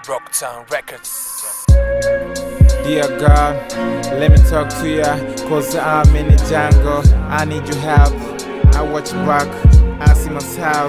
Rocktown Records. Dear God, let me talk to ya, cause I'm in the jungle. I need your help. I watch back, I see myself.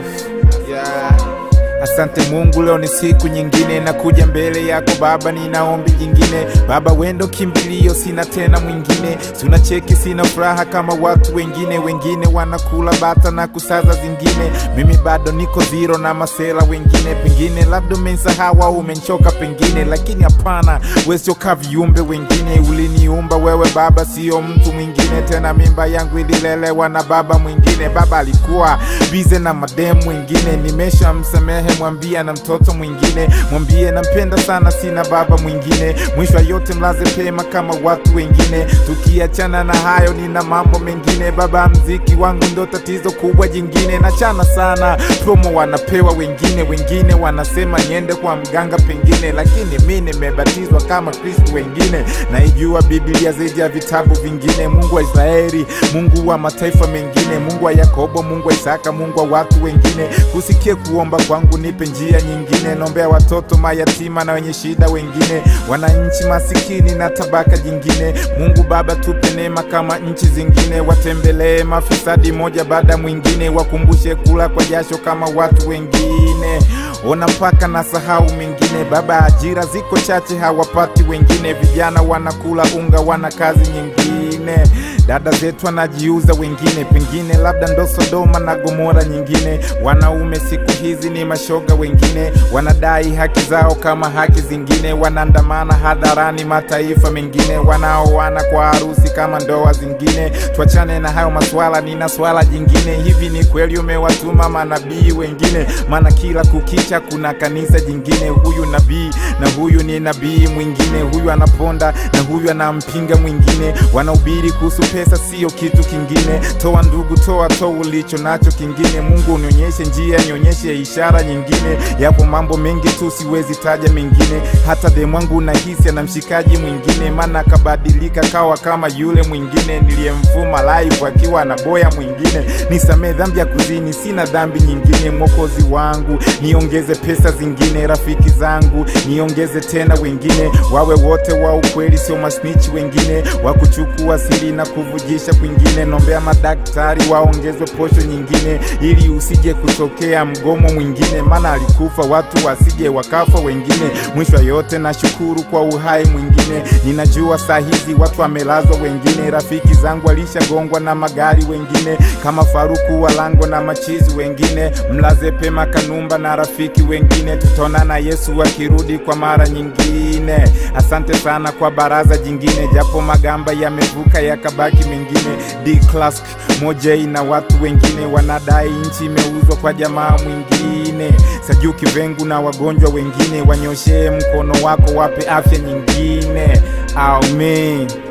Yeah. Asante Mungu, leo ni siku nyingine, nakuja mbele yako Baba, nina ombi jingine. Baba wendo kimbilio, sina tena mwingine. Sina cheki, sina furaha kama watu wengine. Wengine wanakula bata na kusaza zingine, mimi bado niko zero na masela wengine. Pengine labda umensahau au umenchoka pengine, lakini hapana, wewe sio ka viumbe wengine. Uliniumba wewe Baba, sio mtu mwingine tena. Mimba yangu ililelewa na baba mwingine. Baba alikuwa bize na mademu wengine, nimeshamsamehe mwambie na mtoto mwingine, mwambie nampenda sana, sina baba mwingine. Mwisho wa yote mlaze pema kama watu wengine. Tukiachana na hayo, nina mambo mengine. Baba, mziki wangu ndo tatizo kubwa jingine. Nachana sana promo wanapewa wengine, wengine wanasema niende kwa mganga pengine, lakini mi nimebatizwa kama Kristo wengine. Naijua Biblia zaidi ya vitabu vingine. Mungu wa Israeli, Mungu wa mataifa mengine, Mungu wa Yakobo, Mungu wa Isaka, Mungu wa watu wengine. Kusikie kuomba kwangu, nipe njia nyingine. Nombea watoto mayatima na wenye shida wengine, wananchi masikini na tabaka jingine. Mungu Baba, tupe neema kama nchi zingine, watembelee mafisadi moja baada ya mwingine, wakumbushe kula kwa jasho kama watu wengine. Ona mpaka na sahau mengine Baba, ajira ziko chache, hawapati wengine. Vijana wanakula unga, wana kazi nyingine. Dada zetu wanajiuza wengine, pengine labda ndo Sodoma na Gomora nyingine. Wanaume siku hizi ni mashoga wengine, wanadai haki zao kama haki zingine. Wanaandamana hadharani mataifa mengine, wanaoana kwa harusi kama ndoa zingine. Tuachane na hayo maswala, nina swala jingine. Hivi ni kweli umewatuma manabii wengine? Maana kila kukicha kuna kanisa jingine. Huyu nabii na huyu ni nabii mwingine, huyu anaponda na huyu anampinga mwingine. Wanahubiri kuhusu pesa, sio kitu kingine. Toa ndugu, toa toa ulicho nacho kingine. Mungu unionyeshe njia, nionyeshe ishara nyingine. Yapo mambo mengi tu, siwezi taja mengine. Hata demwangu nahisi ana mshikaji mwingine, maana akabadilika kawa kama yule mwingine niliyemfuma live akiwa na boya mwingine. Nisamee dhambi ya kuzini, sina dhambi nyingine. Mwokozi wangu, niongeze pesa zingine. Rafiki zangu, niongeze tena wengine, wawe wote wa ukweli, sio masnichi wengine wa kuchukua siri na kuvujisha kwingine. Nombea madaktari waongezwe posho nyingine, ili usije kutokea mgomo mwingine, maana alikufa watu wasije wakafa wengine. Mwisho wa yote nashukuru kwa uhai mwingine. Ninajua saa hizi watu wamelazwa wengine, rafiki zangu walishagongwa na magari wengine, kama Faruku Walango na machizi wengine. Mlaze pema Kanumba na rafiki wengine, tutaonana Yesu akirudi kwa mara nyingine. Asante sana kwa baraza jingine, japo magamba yamevuka yakabaki mengine. D Clask Mojei na watu wengine wanadai nchi imeuzwa kwa jamaa mwingine. Sajuki Vengu na wagonjwa wengine, wanyoshee mkono wako, wape afya nyingine. Amen.